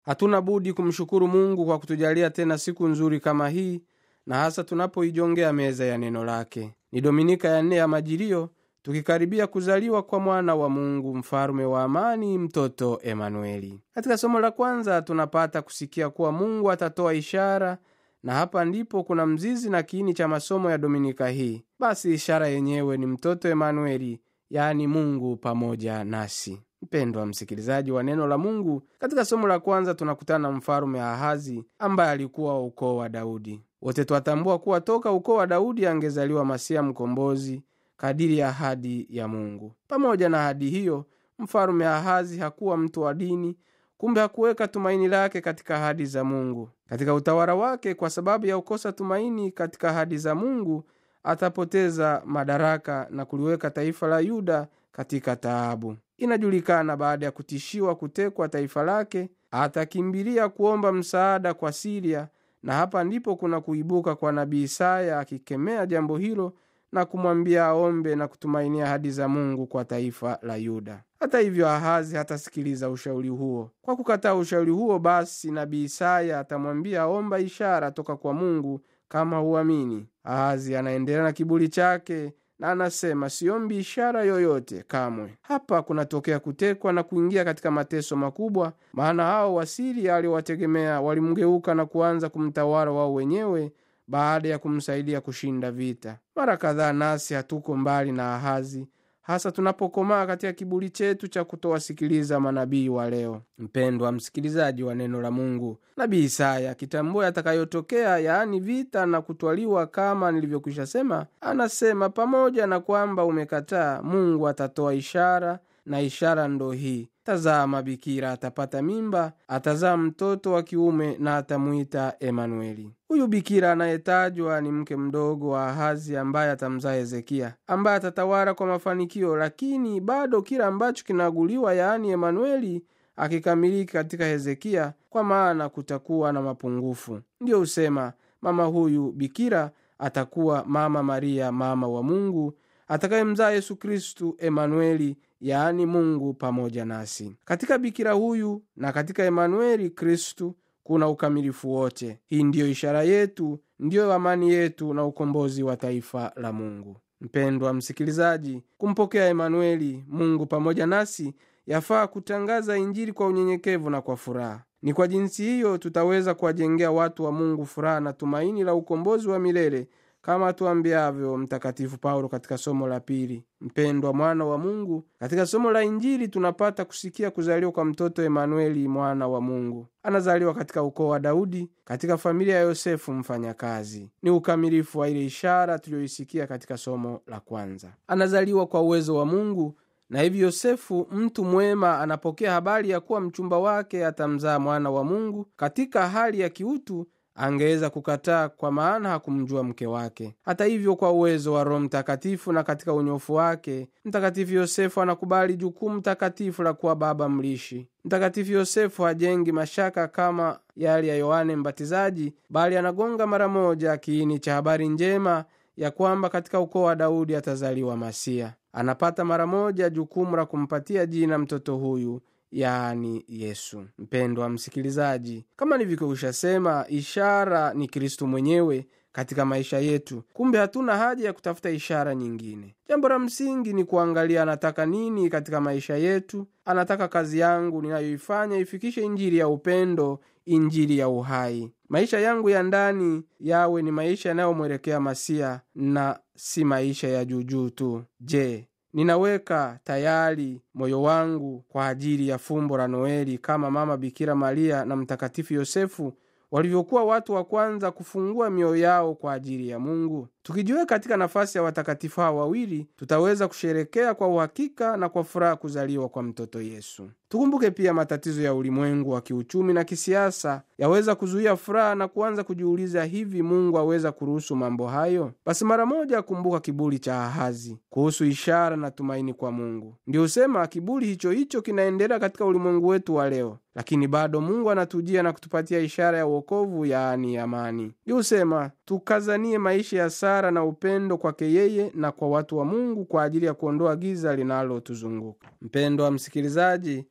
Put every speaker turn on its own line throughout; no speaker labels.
hatuna budi kumshukuru mungu kwa kutujalia tena siku nzuri kama hii na hasa tunapoijongea meza ya neno lake ni dominika ya nne ya majilio tukikaribia kuzaliwa kwa mwana wa mungu mfalume wa amani mtoto emanueli katika somo la kwanza tunapata kusikia kuwa mungu atatoa ishara na hapa ndipo kuna mzizi na kiini cha masomo ya dominika hii basi ishara yenyewe ni mtoto emanueli yani mungu pamoja nasi mpendwa msikilizaji wa neno la mungu katika somo la kwanza tunakutana na mfalume ahazi ambaye alikuwa wa ukoo wa daudi wote twatambua kuwa toka ukoo wa daudi angezaliwa masia mkombozi kadiri ya ahadi ya mungu pamoja na ahadi hiyo mfalume ahazi hakuwa mtu wa dini kumbe hakuweka tumaini lake katika ahadi za mungu katika utawala wake kwa sababu ya kukosa tumaini katika ahadi za mungu atapoteza madaraka na kuliweka taifa la yuda katika taabu inajulikana baada ya kutishiwa kutekwa taifa lake atakimbilia kuomba msaada kwa siria na hapa ndipo kuna kuibuka kwa nabii isaya akikemea jambo hilo na kumwambia aombe na kutumainia ahadi za mungu kwa taifa la yuda hata hivyo ahazi hatasikiliza ushauri huo kwa kukataa ushauri huo basi nabii isaya atamwambia aomba ishara toka kwa mungu kama huamini ahazi anaendelea na kiburi chake na anasema siombi ishara yoyote kamwe hapa kunatokea kutekwa na kuingia katika mateso makubwa maana hao wasiri aliowategemea walimgeuka na kuanza kumtawala wao wenyewe baada ya kumsaidia kushinda vita mara kadhaa nasi hatuko mbali na ahazi hasa tunapokomaa katika kiburi chetu cha kutowasikiliza manabii wa leo mpendwa msikilizaji wa neno la mungu nabii isaya akitambua yatakayotokea yaani vita na kutwaliwa kama nilivyokwisha sema anasema pamoja na kwamba umekataa mungu atatoa ishara na ishara ndo hii tazama bikira atapata mimba atazaa mtoto wa kiume na atamwita emanueli huyu bikira anayetajwa ni mke mdogo wa ahazi ambaye atamzaa hezekia ambaye atatawala kwa mafanikio lakini bado kila ambacho kinaaguliwa yaani emanueli akikamiliki katika hezekia kwa maana kutakuwa na mapungufu ndiyo husema mama huyu bikira atakuwa mama maria mama wa mungu atakayemzaa yesu kristu emanueli yaani mungu pamoja nasi katika bikira huyu na katika emanueli kristu kuna ukamilifu wote hii ndiyo ishara yetu ndiyo amani yetu na ukombozi wa taifa la mungu mpendwa msikilizaji kumpokea emanueli mungu pamoja nasi yafaa kutangaza injili kwa unyenyekevu na kwa furaha ni kwa jinsi hiyo tutaweza kuwajengea watu wa mungu furaha na tumaini la ukombozi wa milele kama tuambiavyo mtakatifu paulo katika somo la pili mpendwa mwana wa mungu katika somo la injili tunapata kusikia kuzaliwa kwa mtoto emanueli mwana wa mungu anazaliwa katika ukoo wa daudi katika familia ya yosefu mfanyakazi ni ukamilifu wa ile ishara tuliyoisikia katika somo la kwanza anazaliwa kwa uwezo wa mungu na hivi yosefu mtu mwema anapokea habari ya kuwa mchumba wake atamzaa mwana wa mungu katika hali ya kiutu angeweza kukataa kwa maana hakumjua mke wake hata hivyo kwa uwezo wa roho mtakatifu na katika unyofu wake mtakatifu yosefu anakubali jukumu takatifu la kuwa baba mlishi mtakatifu yosefu hajengi mashaka kama yale ya yohane mbatizaji bali anagonga mara moja kiini cha habari njema ya kwamba katika ukoo wa daudi atazaliwa masia anapata mara moja jukumu la kumpatia jina mtoto huyu yaani yesu mpendwa msikilizaji kama nilivyokwisha ishara ni kristu mwenyewe katika maisha yetu kumbe hatuna haja ya kutafuta ishara nyingine jambo la msingi ni kuangalia anataka nini katika maisha yetu anataka kazi yangu ninayoifanya ifikishe injili ya upendo injili ya uhai maisha yangu ya ndani yawe ni maisha yanayomwelekea masia na si maisha ya juujuu tu je ninaweka tayari moyo wangu kwa ajili ya fumbo la noeli kama mama bikira maria na mtakatifu yosefu walivyokuwa watu wa kwanza kufungua mioyo yao kwa ajili ya mungu tukijiweka katika nafasi ya watakatifu hawa wawili tutaweza kusherekea kwa uhakika na kwa furaha kuzaliwa kwa mtoto yesu tukumbuke pia matatizo ya ulimwengu wa kiuchumi na kisiasa yaweza kuzuia furaha na kuanza kujiuliza hivi mungu aweza kuruhusu mambo hayo basi mara moja kumbuka kiburi cha ahazi kuhusu ishara na tumaini kwa mungu ndio husema kiburi hicho hicho kinaendelea katika ulimwengu wetu wa leo lakini bado mungu anatujia na kutupatia ishara ya uokovu yaani amani ndio husema tukazanie maisha ya sara na upendo kwake yeye na kwa watu wa mungu kwa ajili ya kuondoa giza linalotuzunguka mpendo wa msikilizaji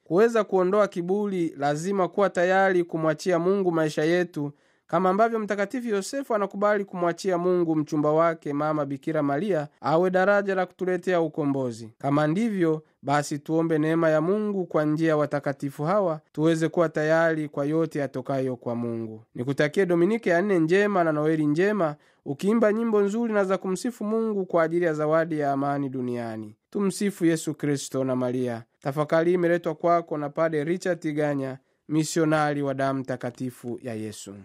kuweza kuondoa kiburi lazima kuwa tayari kumwachia mungu maisha yetu kama ambavyo mtakatifu yosefu anakubali kumwachia mungu mchumba wake mama bikira maria awe daraja la kutuletea ukombozi kama ndivyo basi tuombe neema ya mungu kwa njia ya watakatifu hawa tuweze kuwa tayari kwa yote yatokayo kwa mungu nikutakie dominike ya nne njema na noeli njema ukiimba nyimbo nzuri na za kumsifu mungu kwa ajili ya zawadi ya amani duniani tumsifu yesu kristo na maria tafakari imeletwa kwako na pade richard tiganya misionari wa damu takatifu ya yesu